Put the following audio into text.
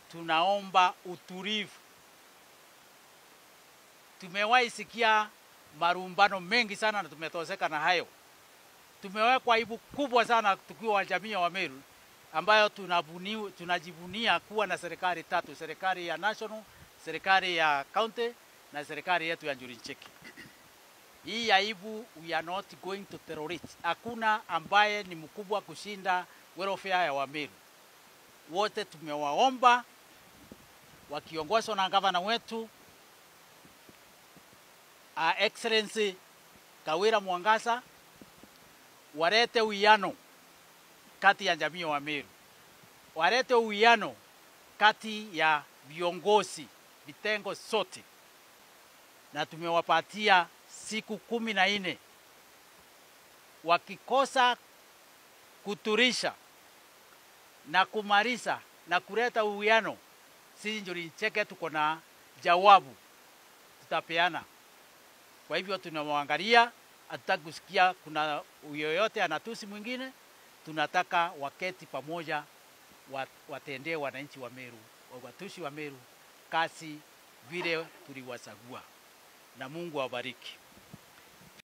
tunaomba utulivu. Tumewahi sikia marumbano mengi sana na tumetoseka na hayo. Tumewekwa aibu kubwa sana tukiwa wa jamii ya Wameru ambayo tunabuni, tunajivunia kuwa na serikali tatu, serikali ya national, serikali ya county na serikali yetu ya Njuri Ncheki. Hii aibu we are not going to tolerate. Hakuna ambaye ni mkubwa kushinda welfare ya Wameru. Wote tumewaomba wakiongozwa na gavana wetu uh, Excellency Kawira Mwangasa walete uwiano kati ya jamii ya Wameru, walete uwiano kati ya viongozi vitengo sote, na tumewapatia siku kumi na nne. Wakikosa kuturisha na kumaliza na kuleta uwiano, sisi Njuri Ncheke tuko na jawabu tutapeana. Kwa hivyo tunawaangalia, hatutaki kusikia kuna yoyote anatusi mwingine. Tunataka waketi pamoja, watendee wananchi wa Meru, watushi wa Meru kazi vile tuliwachagua, na Mungu awabariki.